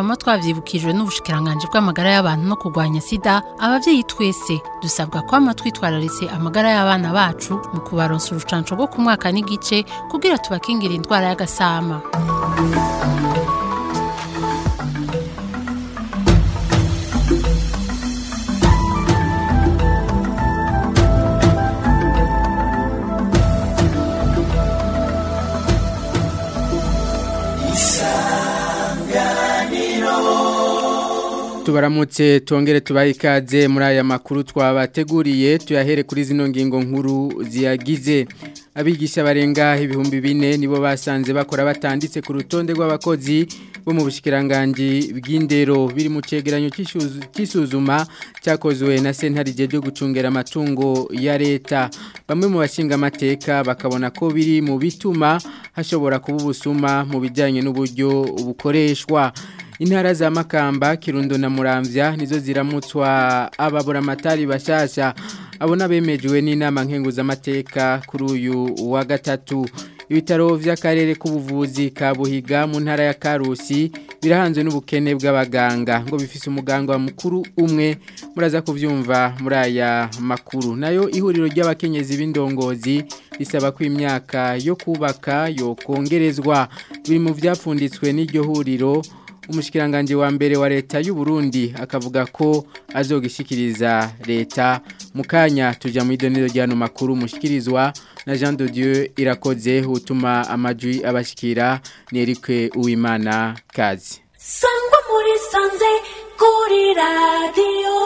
twama twavyibukijwe n'ubushikiranganje bw'amagara y'abantu no kurwanya sida abavyeyi twese dusabwa kwama twitwararitse amagara y'abana bacu mu kubaronsa urucanco rwo ku mwaka n'igice kugira tubakingire indwara y'agasama tubaramutse tongere tubahe ikaze muri aya makuru twabateguriye tuyahere kuri zino ngingo nkuru ziyagize abigisha barenga ibihumbi bine nibo basanze bakora batanditse ku rutonde rw'abakozi bo mu bushikiranganje bw'indero biri mu cegeranyo cy'isuzuma cyakozwe na sentarije ryo gucungera amatungo ya leta bamwe mu bashinga amateka bakabona ko biri mu bituma hashobora kuba ubusuma mu bijyanye n'uburyo bukoreshwa intara za makamba kirundo na muramvya nizo ziramutswa ababuramatari bashasha abona bemejwe n'inama nkenguzamateka kuri uyu wa gatatu ibitaro vy'akarere k'ubuvuzi ka buhiga mu ntara ya karusi birahanzwe n'ubukene bw'abaganga ngo bifise umuganga mukuru umwe muraza kuvyumva muri aya makuru nayo ihuriro ry'abakenyezi b'indongozi risaba ko imyaka yo kubaka yo kongerezwa biri mu vyapfunditswe n'iryo huriro umushikiranganje wa mbere wa leta y'u Burundi akavuga ko azogishikiriza leta mukanya tuja mu idonero ryano makuru mushikirizwa na Jean de Dieu irakoze utuma amajwi abashikira nerikwe uwimana kazi sangwa muri sanze kuri radio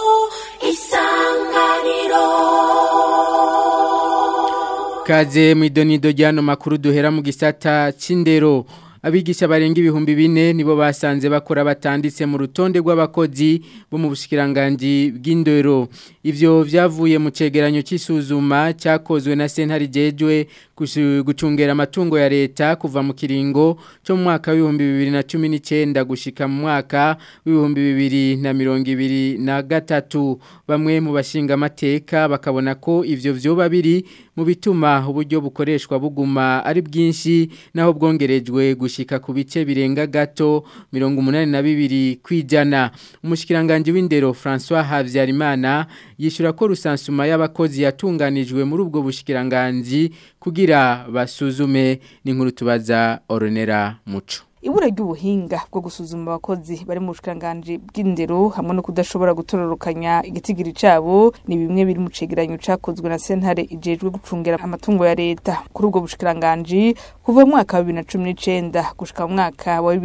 isanganiro kaze mu idonido ryano makuru duhera mu gisata c'indero abigisha barenga ibihumbi bine nibo basanze bakora batanditse mu rutonde rw'abakozi bo mu bushikiranganje bw'indero ivyo vyavuye mu cegeranyo c'isuzuma cyakozwe na sentare jejwe gucungera amatungo ya leta kuva mu kiringo cyo mu mwaka w'ibihumbi bibiri na cumi n'icyenda gushika mu mwaka w'ibihumbi bibiri na mirongo ibiri na gatatu bamwe mu bashinga amateka bakabona ko ivyo vyoba biri mu bituma uburyo bukoreshwa buguma ari bwinshi naho bwongerejwe gushika ku bice birenga gato mirongo umunani na bibiri kwijana umushikiranganje w'indero François Havyarimana yishura ko rusansuma y'abakozi yatunganijwe muri ubwo bushikiranganje kugira basuzume n'inkuru tubaza Oronera Muco ibura ry'ubuhinga bwo gusuzuma abakozi bari mu bushikanganje bw'indero hamwe no kudashobora gutororokanya igitigiri cabo ni bimwe biri mu cegeranyo cakozwe na sentare ijejwe gucungera amatungo ya leta kuri ubwo bushikanganje kuva mu mwaka wa 2019 gushika mu mwaka wa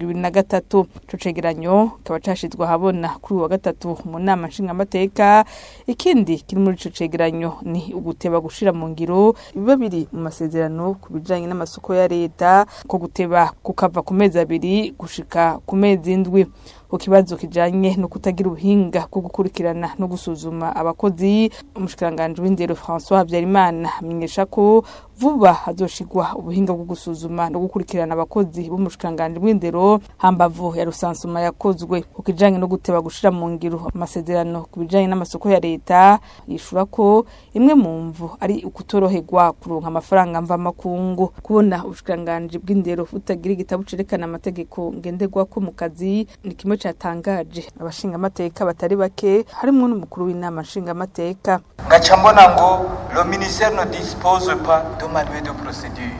2023 ico cegeranyo kaba cashizwe ahabona kuri wa gatatu mu nama nshinga amateka ikindi kiri muri ico cegeranyo ni uguteba gushira mu ngiro biba biri mu masezerano ku bijanye n'amasoko ya leta ko guteba kukava ku mezi abiri gushika ku mezi indwi ku kibazo kijanye no kutagira ubuhinga bwo gukurikirana no gusuzuma abakozi umushikiranganje w'indero François Habyarimana amenyesha ko vuba hazoshigwa ubuhinga bwo gusuzuma no gukurikirana abakozi b'umushikiranganje w'indero hambavu ya rusansuma yakozwe ku kijanye no guteba gushira mu ngiro amasezerano ku bijanye n'amasoko ya leta yishura ko imwe mu mvu ari ukutoroherwa kuronka amafaranga mva makungu kubona ubushikiranganje bw'indero butagira igitabo cerekana amategeko ngenderwako mu kazi ni kimwe catangaje abashinga amateka batari bake harimo n'umukuru w'inama nshinga amateka ngaca mbona ngo le ministère ne dispose pas de manuel de procédure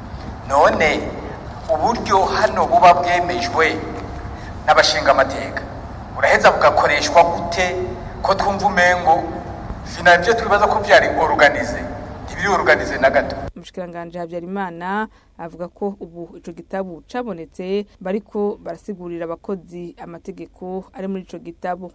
none uburyo hano buba bwemejwe n'abashinga amateka buraheza bugakoreshwa gute ko twumva umengo final byo twibaza ko byari organize ntibiri organize na gato umushikiranganje Habyarimana avuga ko ubu ico gitabo cabonetse bariko barasigurira abakozi amategeko ari muri ico gitabo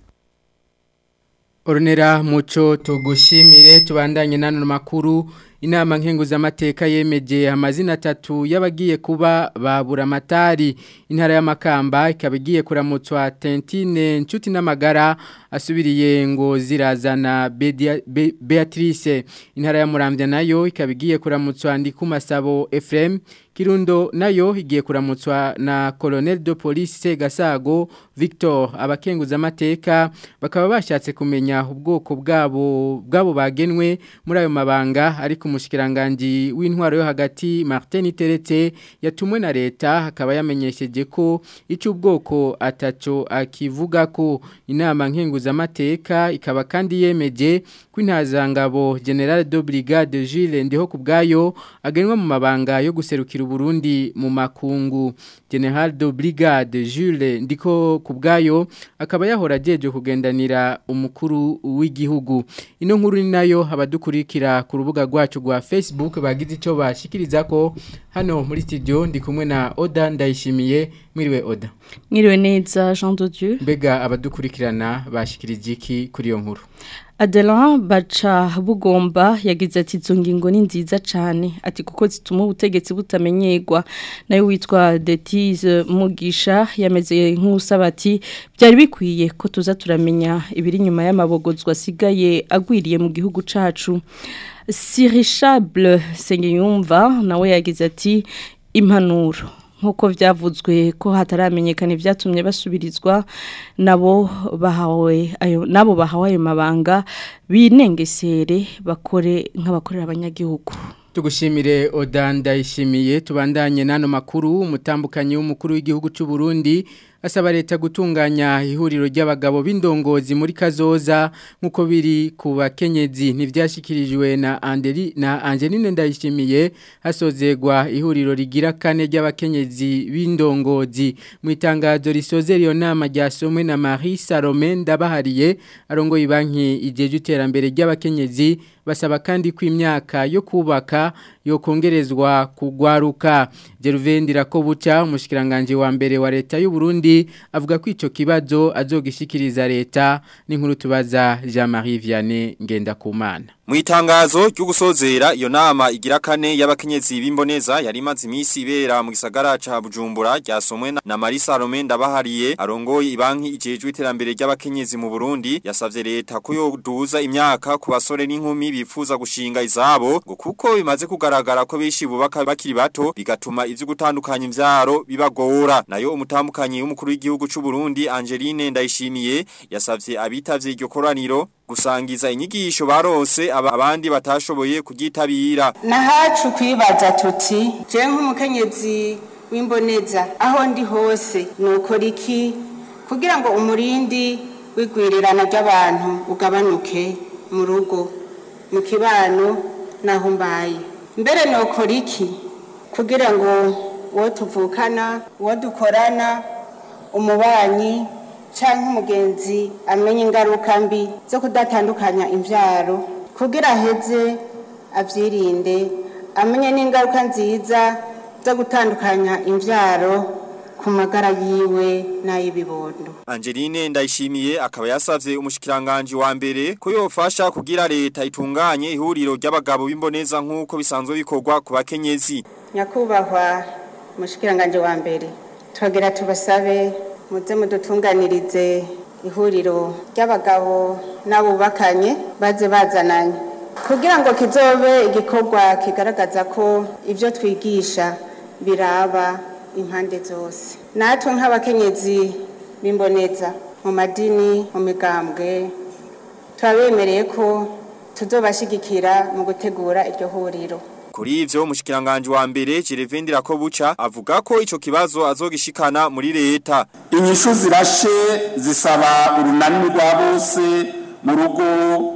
Ornera muco tugushimire tubandanye nano makuru inama nkenguzamateka yemeje amazina atatu y'abagiye kuba babura amatari intara y'amakamba ikaba igiye kuramutswa Tentine Nshuti n'amagara asubiriye ngo zirazana Bedia- Be- Beatrice intara ya Muramvya nayo ikabigiye kuramutswa ndi ku masabo Ephraim Kirundo nayo igiye kuramutswa na Colonel de Police Gasago Victor abakenguza amateka bakaba bashatse kumenya ubwoko bwabo bwabo bagenwe muri ayo mabanga ariko umushikiranganje w'intwaro yo hagati Martin Teretse yatumwe na leta akaba yamenyesheje ko icyo ubwoko ataco akivuga ko inama nkenguza amateka ikaba kandi yemeje ko intazangabo General de Brigade Jules Ndiho kubgayo agenwa mu mabanga yo guserukira Burundi mu makungu General de Brigade Jules Ndiko kubgayo akaba yahora ajeje kugendanira umukuru w'igihugu ino nkuru ni nayo abadukurikira ku rubuga rwacu rwa Facebook bagize ico bashikiriza ko hano muri studio ndi kumwe na Oda ndayishimiye mwiriwe Oda Mwiriwe neza Jean de Dieu. mbega abadukurikirana bashikirije iki kuri iyo nkuru Adelan baca bugomba yagize ati izo ngingo ni nziza cyane ati kuko zituma ubutegetsi butamenyerwa nayo witwa Detize Mugisha yameze nk'usaba ati byari bikwiye ko tuza turamenya ibiri nyuma y'amabogozwa asigaye agwiriye mu gihugu cacu Sirishable Sengiyumva nawe yagize ati impanuro nk'uko byavuzwe ko hataramenyekana ibyatumye basubirizwa nabo bahawe ayo nabo bahawe ayo mabanga binengesere bakore nk'abakorera abanyagihugu tugushimire Oda ndayishimiye tubandanye n'ano makuru umutambukanyi w'umukuru w'igihugu cy'u Burundi asaba leta gutunganya ihuriro ry'abagabo b'indongozi muri kazoza nk'uko biri ku bakenyezi ntibyashyikirijwe na Anderi na Angeline ndayishimiye hasozegwa ihuriro rigira kane ry'abakenyezi b'indongozi mu itangazo risoze iyo nama ryasomwe na Marie Salome ndabahariye arongoye banki ijeje iterambere ry'abakenyezi basaba kandi ko imyaka yo kubaka yo kongerezwa kugwaruka Geruvendira ko buca umushikiranganje wa mbere wa leta y'u Burundi avuga ko ico kibazo azogishikiriza leta n'inkuru tubaza Jean-Marie Vianney Ngendakumana Mwitangazo ryo gusozera iyo nama igira kane y'abakenyezi b'imboneza yari imaze iminsi ibera mu gisagara ca Bujumbura ryasomwe na Marisa Salome ndabahariye arongoye ibanki ijejwe iterambere ry'abakenyezi mu Burundi yasavye leta ko yoduza imyaka ku basore n'inkumi bifuza gushinga izabo ngo kuko bimaze kugaragara ko bishi bubaka bakiri bato bigatuma ivyo gutandukanya imvyaro bibagora nayo umutambukanyi w'umukuru w'igihugu c'u Burundi Angeline Ndayishimiye yasavye abitavye iryo koraniro gusangiza inyigisho barose aba abandi batashoboye kugitabira nahacu kwibaza tuti je nk'umukenyezi w'imboneza aho ndi hose nukora iki kugira ngo umurindi wigwirirana ry'abantu ugabanuke mu rugo mu kibano naho mbaye mbere nukora iki kugira ngo uwo tuvukana uwo dukorana umubanyi cyangwa umugenzi amenye ingaruka mbi zo kudatandukanya imbyaro kugira aheze abyirinde amenye n'ingaruka nziza zo gutandukanya imbyaro ku magara yiwe n'ay'ibibondo Angeline ndayishimiye akaba yasavye umushikiranganje wa mbere ko yofasha kugira leta itunganye ihuriro ry'abagabo b'imboneza nk'uko bisanzwe bikorwa ku bakenyezi nyakubahwa umushikiranganje wa mbere twagira tubasabe muze mudutunganirize ihuriro ry'abagabo n'abubakanye baze bazananye kugira ngo kizobe igikorwa kigaragaza ko ibyo twigisha biraba impande zose natwe nk'abakenyezi b'imboneza mu madini mu migambwe turabemereye ko tuzobashyigikira mu gutegura iryo huriro Kuri ivyo umushikiranganje wa mbere Gerevendira ko buca avuga ko ico kibazo azogishikana muri leta. inyishu zirashe zisaba urunani rwa bose mu rugo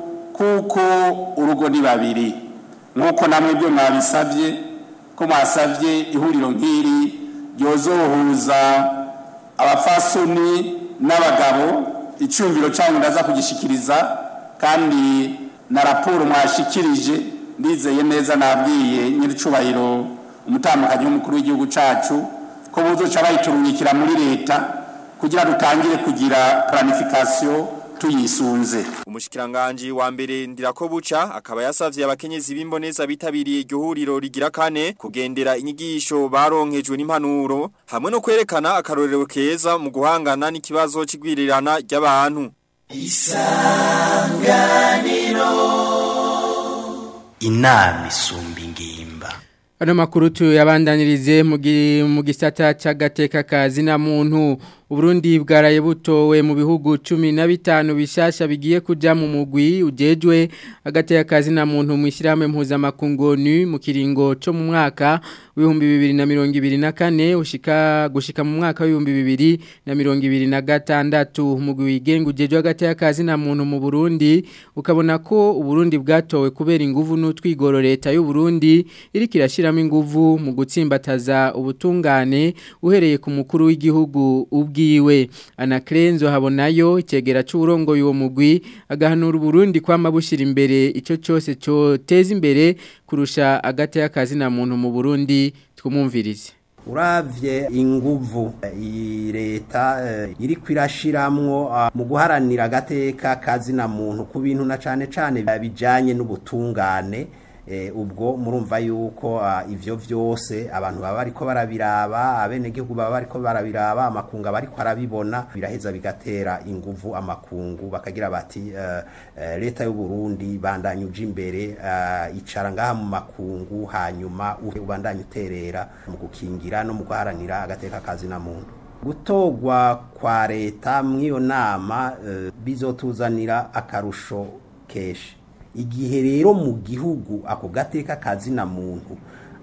kuko urugo ni babiri nk'uko namwe byo mwabisabye ko mwasabye ihuriro nk'iri ryozohuza abafasoni n'abagabo icyumviro cyanyu ndaza kugishikiriza kandi na raporo mwashikirije ndizeye neza nabwiye nyir'icubahiro umutambukanyi w'umukuru w'igihugu cyacu ko buzoca bayiturungikira muri leta kugira dutangire kugira planification tuyisunze Umushikiranganje wa mbere ndirako buca akaba yasavye abakenyezi b'imboneza bitabiriye iryo huriro rigira kane kugendera inyigisho baronkejwe n'impanuro hamwe no kwerekana akarorero keza mu guhangana n'ikibazo c'igwirirana ry'abantu. inama isumba ingimba Ano makuru tuyabandanirize mu gi- mu gisata c'agateka kazi na muntu Uburundi bwaraye butowe mu bihugu 15 bishasha bigiye kuja mu mugwi ujejwe agateka kazi na muntu mu ishyirahamwe mpuzamakungu ONU mu kiringo co mu mwaka w'ibihumbi bibiri na mirongo ibiri na kane ushika gushika mu mwaka w'ibihumbi bibiri na mirongo ibiri na gatandatu umugwi wigenga ujejwe agateka kazi na muntu mu Burundi ukabona ko Uburundi bwatowe kubera inguvu n'utwigoro leta y'u Burundi iriko irashiramo inguvu mu gutsimbataza ubutungane uhereye ku mukuru w'igihugu ubwiwe anakrenzo habonayo icegera c'urongo y'uwo mugwi agahanura Burundi kwama bushira imbere ico cyose cyo teza imbere kurusha agateka kazi na muntu mu Burundi twumumvirize uravye inguvu iyi leta eh, iriko irashiramwo ah, mu guharanira agateka kazi na muntu ku bintu na cane cane bijanye n'ubutungane eh, ubwo murumva yuko ah, ivyo vyose abantu baba bariko barabiraba abenegihugu baba bariko barabiraba amakunga bariko arabibona biraheza bigatera inguvu amakungu bakagira bati eh, eh, leta y'u Burundi bandanye uje imbere eh, icara ngaha mu makungu hanyuma uhe ubandanye uterera mu gukingira no mu guharanira agateka kazi na muntu gutogwa kwa leta mw'iyo nama eh, bizotuzanira akarusho keshi igihe rero mu gihugu ako gateka kazi na muntu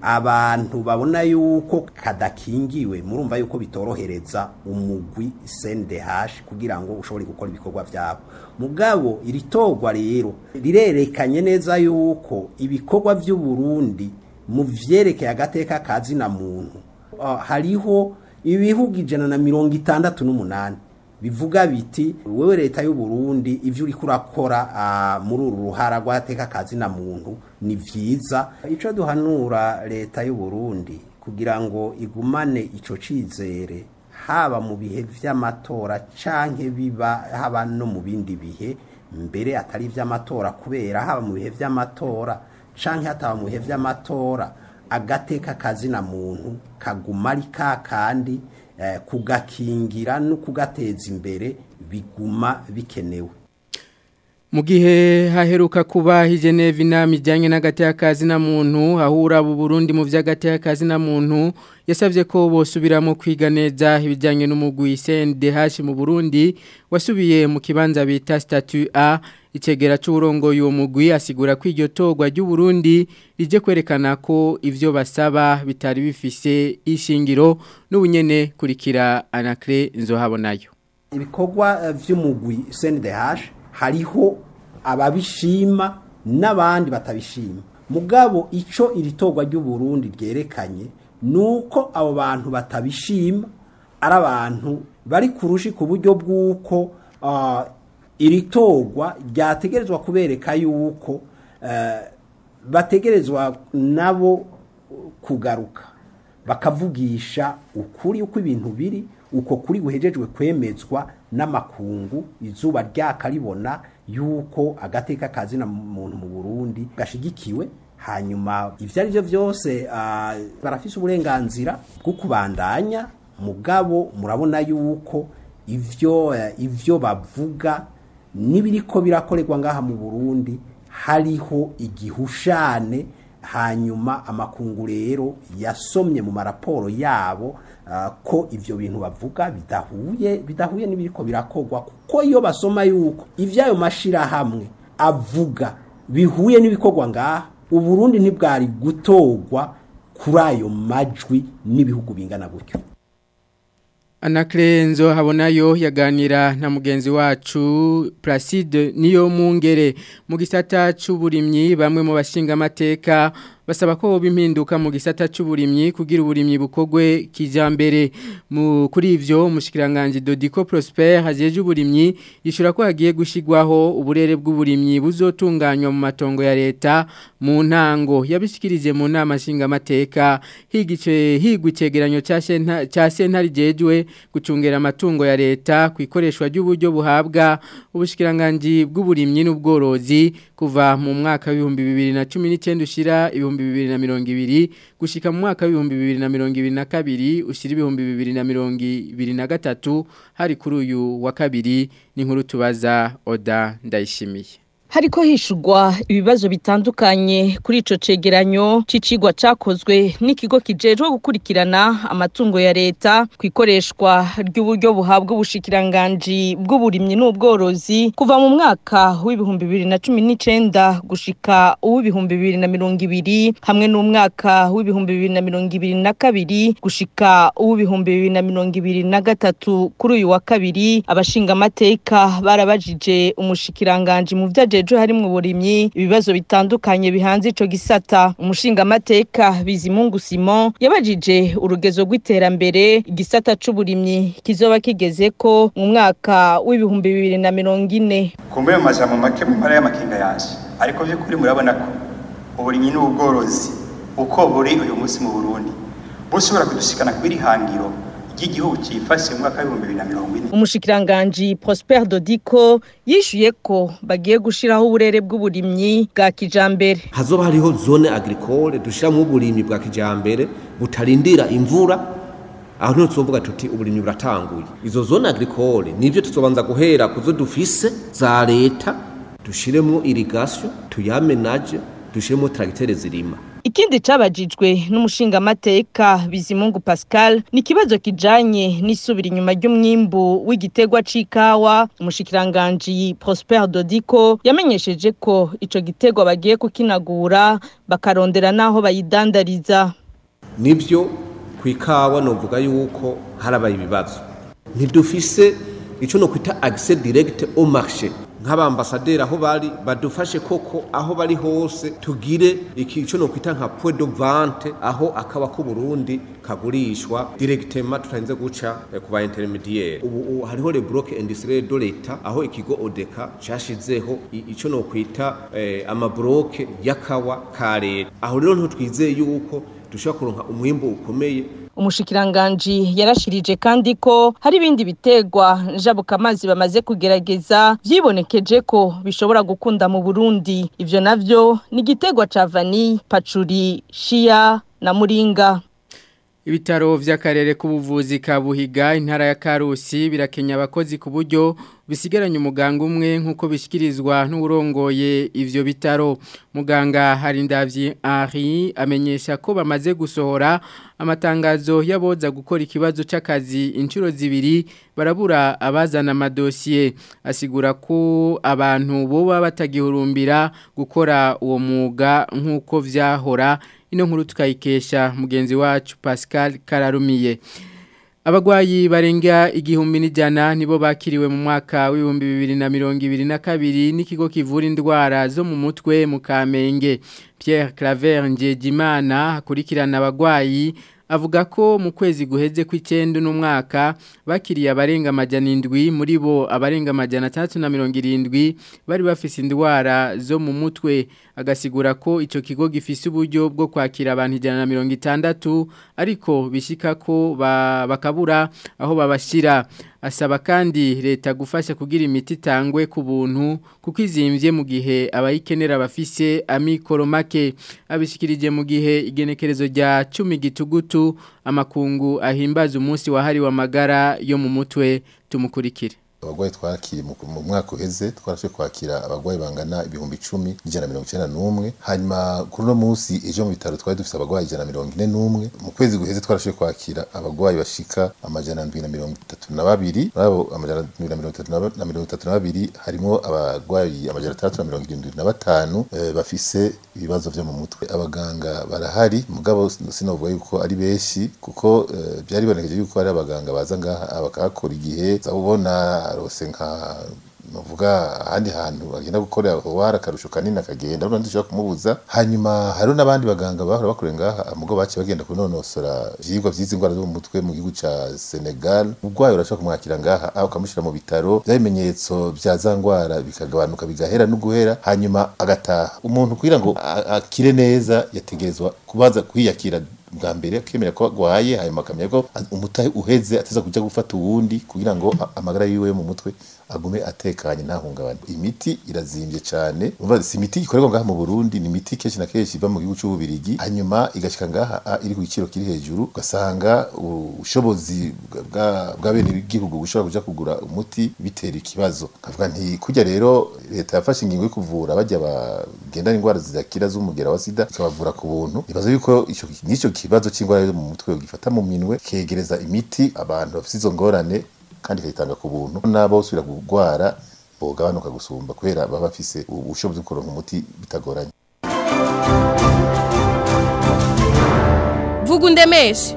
abantu babona yuko kadakingiwe murumva yuko bitorohereza umugwi CNDH kugira ngo ushobore gukora ibikorwa byabo mugabo iritogwa rero rirerekanye neza yuko ibikorwa by'u Burundi mu vyerekeye agateka kazi na muntu uh, hariho ibihugu ijana na mirongo itandatu n'umunani bivuga biti wewe leta y'u Burundi ivyo uri kurakora uh, muri uru ruhara rw'ateka kazi na muntu ni vyiza ico duhanura leta y'u Burundi kugira ngo igumane ico cizere haba mu bihe vy'amatora canke biba haba no mu bindi bihe mbere atari vy'amatora kubera haba mu bihe vy'amatora canke hataba mu bihe vy'amatora agateka kazi na muntu kaguma ari kakandi eh, kugakingira no kugateza imbere biguma bikenewe Mu gihe haheruka kuba hijeneve inama ijyanye n'agateka kazi na muntu hahura bu Burundi mu vy'agateka kazi na muntu yasavye ko bosubiramo kwiga neza ibijyanye n'umugwi CNDH mu Burundi wasubiye mu kibanza bita statut A icegera c'uburongo y'uwo mugwi asigura ko iryo togwa ry'u Burundi rije kwerekana ko ivyo basaba bitari bifise ishingiro n'ubunyene kurikira Anacre nzohabonayo ibikorwa eh, vy'umugwi CNDH hariho ababishima n'abandi batabishima mugabo ico iritogwa ry'u Burundi ryerekanye nuko abo bantu batabishima ari abantu bari kurushi ku buryo bw'uko uh, iritogwa ryategerezwa kubereka yuko uh, bategerezwa nabo kugaruka bakavugisha ukuri uko ibintu biri uko kuri guhejejwe kwemezwa n'amakungu izuba ryakaribona yuko agateka kazi na muntu mu Burundi gashigikiwe hanyuma ivyo ari byo byose uh, barafise uburenganzira bwo kubandanya mugabo murabona yuko ivyo uh, ivyo bavuga nibiriko birakorerwa ngaha mu Burundi hariho igihushane hanyuma amakungu rero yasomye mu maraporo yabo uh, ko ivyo bintu bavuga bidahuye bidahuye n'ibiriko birakogwa kuko iyo basoma yuko ivyayo mashira hamwe avuga bihuye n'ibikogwa ngaha uburundi ntibwari gutogwa kuri ayo majwi n'ibihugu bingana gutyo Anakrenzo habonayo yaganira na mugenzi wacu Placide niyo mungere mu gisata c'uburimyi bamwe mu bashinga amateka basaba ko bimpinduka mu gisata c'uburimyi kugira uburimyi bukogwe kijambere mu kuri ivyo umushikiranganje Dodico Prosper hajeje uburimyi yishura ko hagiye gushigwaho uburere bw'uburimyi buzotunganywa mu matongo ya leta mu ntango yabishikirije mu nama nshinga amateka higice higwa icegeranyo ca sentari jejwe gucungera amatungo ya leta ku ikoreshwa ry'uburyo buhabwa ubushikiranganje bw'uburimyi n'ubworozi kuva mu mwaka w'ibihumbi bibiri na cumi n'icyenda ushira ibihumbi w'ibihumbi bibiri na mirongo ibiri gushika mu mwaka w'ibihumbi bibiri na mirongo ibiri na kabiri ushyira ibihumbi bibiri na mirongo ibiri na gatatu hari kuri uyu wa kabiri n'inkuru tubaza oda ndayishimiye hariko hishurwa ibibazo bitandukanye kuri ico cegeranyo c'icigwa cakozwe n'ikigo kijejwe gukurikirana amatungo ya leta ku ikoreshwa ry'uburyo buhabwa ubushikiranganji bw'uburimyi n'ubworozi kuva mu mwaka w'ibihumbi bibiri na cumi n'icenda gushika uw'ibihumbi bibiri na mirongo ibiri hamwe n'umwaka w'ibihumbi bibiri na mirongo ibiri na kabiri gushika uw'ibihumbi bibiri na mirongo ibiri na gatatu kuri uyu wa kabiri abashingamateka barabajije umushikiranganji mu vyaje ejo harimwo uburimyi ibibazo bitandukanye bihanze ico gisata umushingamateka bizimungu simon yabajije urugezo rw'iterambere igisata c'uburimyi kizoba kigeze ko mu mwaka w'ibihumbi bibiri na mirongo ine kumbe mu majambo make mu mpara y'amakinga yaje ariko by'ukuri murabona ko uburimyi n'ubworozi uko buri uyu munsi mu burundi bushobora kudushikana kubiri hangiro ry'igihugu cyifashe mu mwaka w'ibihumbi bibiri na mirongo ine umushikiranganji Prosper Dodiko yishuye ko bagiye gushiraho uburere bw'uburimyi bwa kijambere hazoba hariho zone agricole dushiramo uburimyi bwa kijambere butarindira imvura aho niho tuzovuga tuti uburimyi buratanguye izo zone agricole nivyo tuzobanza guhera kuzo dufise za leta dushiremo irrigation tuyamenaje dushiremo tracteur zirima Ikindi cabajijwe n'umushingamateka Bizimungu Pascal ni kibazo kijanye n'isubira inyuma ry'umwimbu w'igitegwa c'ikawa umushikiranganje Prosper Dodiko yamenyesheje ko ico gitegwa bagiye kukinagura bakarondera naho bayidandariza nivyo kwikawa novuga yuko harabaye ibibazo ntidufise ico no kwita accès direct au marché nk'abambasaderi aho bari badufashe koko aho bari hose tugire ikico no kwita nka point de vente aho akaba ku Burundi kagurishwa directement tutarinze guca eh, ku ba intermediaire ubu ubu hariho le bloc industriel de l'etat aho ikigo odeka cashizeho i- ico no kwita eh, amabloke y'akawa ka leta aho rero ntitwizeye yuko dushobora kuronka umwimbo ukomeye umushikiranganji yarashirije kandi ko hari ibindi bitegwa njabukamazi bamaze kugerageza vyibonekeje ko bishobora gukunda mu Burundi ivyo navyo ni igitegwa ca vanille pacuri shia na muringa Ibitaro vy'akarere k'ubuvuzi ka Buhiga intara ya Karusi birakenya abakozi ku buryo bisigaranye umuganga umwe nkuko bishikirizwa n'urongoye ivyo bitaro muganga Harindavyi Henri amenyesha ko bamaze gusohora amatangazo yaboza gukora ikibazo c'akazi inshuro zibiri barabura abazana amadosiye asigura ko abantu boba batagihurumbira gukora uwo mwuga nkuko vyahora ino nkuru tukayikesha mugenzi wacu Pascal Kararumiye Abagwayi barenga igihumbi n'ijana nibo bakiriwe mu mwaka w'ibihumbi bibiri na mirongo ibiri na kabiri n'ikigo kivura indwara zo mu mutwe mu Kamenge Pierre Claver Njejimana akurikirana abagwayi avuga ko mu kwezi guheze kw'icenda n'umwaka bakiriye abarenga amajana indwi muri bo abarenga amajana atandatu na mirongo irindwi bari bafise indwara zo mu mutwe agasigura ko ico kigo gifise uburyo bwo kwakira abantu ijana na mirongo itandatu ariko bishika ko ba, bakabura aho babashira asaba kandi leta gufasha kugira imiti itangwe ku buntu kuko izimvye mu gihe abayikenera bafise amikoro make abishikirije mu gihe igenekerezo rya 10 gitugutu amakungu ahimbaza umunsi wahariwe amagara yo mu mutwe tumukurikire abagwayi twakiriye mu mu mwaka uheze twarashoboye kwakira abagwayi bangana ibihumbi icumi n'ijana na mirongo icyenda n'umwe hanyuma kuri uno munsi ejo mu bitaro twari dufise abagwayi ijana na mirongo ine n'umwe mu kwezi guheze twarashoboye kwakira abagwayi bashika amajana ndwi na mirongo itatu na babiri muri abo amajana ndwi na mirongo itatu na ba- na mirongo itatu na babiri harimwo abagwayi amajana atandatu na mirongo irindwi na batanu eh, bafise ibibazo vyo mu mutwe abaganga barahari mugabo sinovuga yuko ari benshi kuko eh, byari bibonekeje yuko hari abaganga baza ngaha bakahakora igihe za ubona arose nka novuga ahandi hantu bagenda gukorera aho hari akarusho kanini akagenda urumva ntidushobora kumubuza hanyuma hariho n'abandi baganga bahora bakorera ngaha mugo baciye bagenda kunonosora ivyigwa vy'izi ndwara zo mu mutwe mu gihugu ca Senegal urwaye urashobora kumwakira ngaha aho ukamushyira mu bitaro bya bimenyetso vya za ndwara bikagabanuka bigahera no guhera hanyuma agataha umuntu kugira ngo a- akire neza yategerezwa kubanza kwiyakira bwa mbere akemera ko agwaye hanyuma akamenya ko umutahe uheze ateza kuja gufata uwundi kugira ngo a- amagara yiwe yo mu mutwe agume atekanye ntahungabane imiti irazimbye cyane umva si imiti ikorerwa ngaha mu Burundi ni imiti kenshi na kenshi iva mu gihugu cy'ububirigi hanyuma igashika ngaha ah, iri ku giciro kiri hejuru ugasanga ubushobozi bwa bwa bene igihugu bushobora kuja kugura umuti bitera ikibazo kavuga nti kujya rero leta yafashe ingingo yo kuvura bajya bagendana indwara zidakira z'umugera wa sida ikabavura ku buntu ibazo yuko ico n'icyo kibazo c'indwara yo mu mutwe gifata mu minwe kegereza imiti abantu bafite izo ngorane kandi ikayitanga ku buntu n'abo usubira kurwara bogabanuka gusumba kubera baba bafise ubushobozi bwo kuronka umuti bitagoranye vuga undemeshe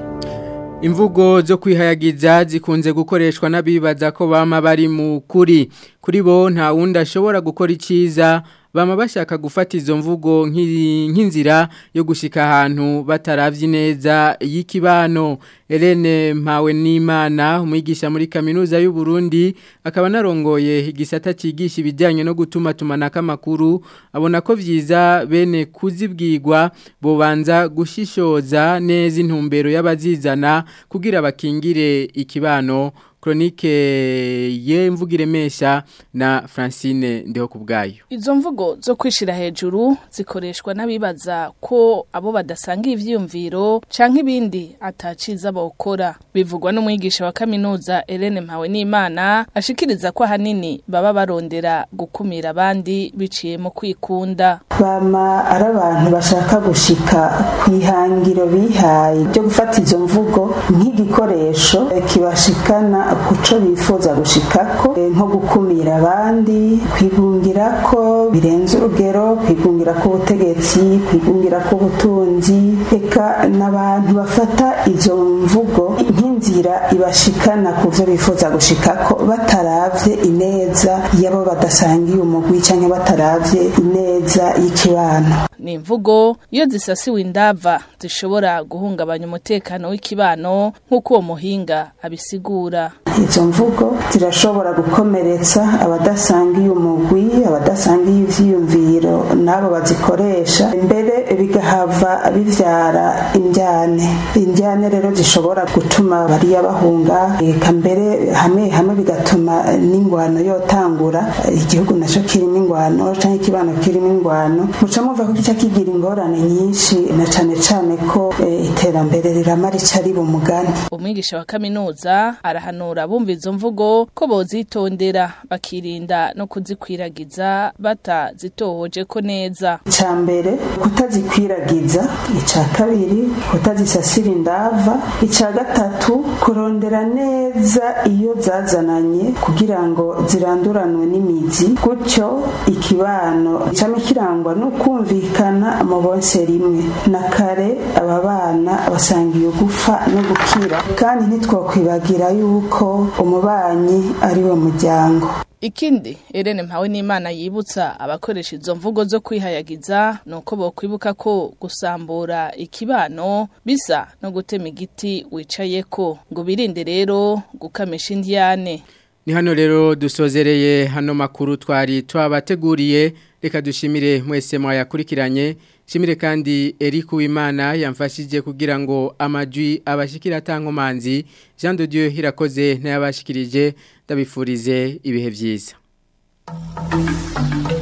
Imvugo zo kwihayagiza zikunze gukoreshwa n'abibaza ko bama bari mu kuri kuri bo nta wundi ashobora gukora iciza bama bashaka gufata izo mvugo nk'i- nk'inzira yo gushika ahantu bataravye neza y'ikibano Helene Mpawe n'Imana umwigisha muri kaminuza y'u Burundi akaba narongoye igisata cigisha ibijyanye no gutuma tumanaka amakuru abona ko vyiza bene kuzibwirwa bobanza gushishoza neza intumbero y'abazizana kugira bakingire ikibano Chronique ye mvugire mesha na Francine ndeho kubgayo Izo mvugo zo kwishira hejuru zikoreshwa n'abibaza ko abo badasanga ivyiyumviro canke ibindi ataciza bokora bivugwa n'umwigisha wa kaminuza Helene Mpawe n'Imana ashikiriza ko ahanini baba barondera gukumira abandi biciye mu kwikunda bama ari abantu bashaka gushika ku ihangiro bihaye byo gufata izo mvugo nk'igikoresho eh, kibashikana kuco bifuza gushikako eh, nko gukumira abandi kwigungira ko birenze urugero kwigungira ko ubutegetsi kwigungira ko ubutunzi eka n'abantu bafata izo mvugo nk'inzira ibashikana ku byo bifuza gushikako bataravye ineza y'abo badasangiye umugwi canke bataravye ineza y'ikibano ni imvugo iyo zisasiwe indava zishobora guhungabanya umutekano w'ikibano nk'uko uwo muhinga abisigura izo mvugo zirashobora gukomeretsa abadasangiye umugwi abadasangiye ivyiyumviro n'abo bazikoresha mbere bigahava bivyara indyane indyane rero zishobora gutuma bariya bahunga eka mbere hamwe hamwe bigatuma n'ingwano yotangura igihugu naco kirimo ingwano canke ikibano kirimo ingwano muca muva ko kica kigira ingorane nyinshi na cane cane ko eh, iterambere rirama rica riba umugani umwigisha wa kaminuza arahanura bumva izo mvugo ko bozitondera bakirinda no kuzikwiragiza batazitohoje ko neza icya mbere kutazikwiragiza icya kabiri kutazisasira indava icya gatatu kurondera neza iyo zazananye kugira ngo ziranduranwe n'imizi gutyo ikibano cyame kirangwa no kumvikana mu bonse rimwe na kare aba bana basangiye gupfa no gukira kandi ntitwakwibagira yuko umubanyi ari we muryango ikindi Irene Mpawe n'Imana yibutsa abakoresha izo mvugo zo kwihayagiza nuko bokwibuka ko gusambura ikibano bisa no gutema igiti wicayeko ngo birinde rero gukamisha indiyane Ni hano rero dusozereye hano makuru twari twabateguriye reka dushimire mwese mwayakurikiranye shimire kandi Eric Uwimana yamfashije kugira ngo amajwi abashikira tankomanzi Jean de Dieu hirakoze n'yabashikirije ndabifurize ibihe byiza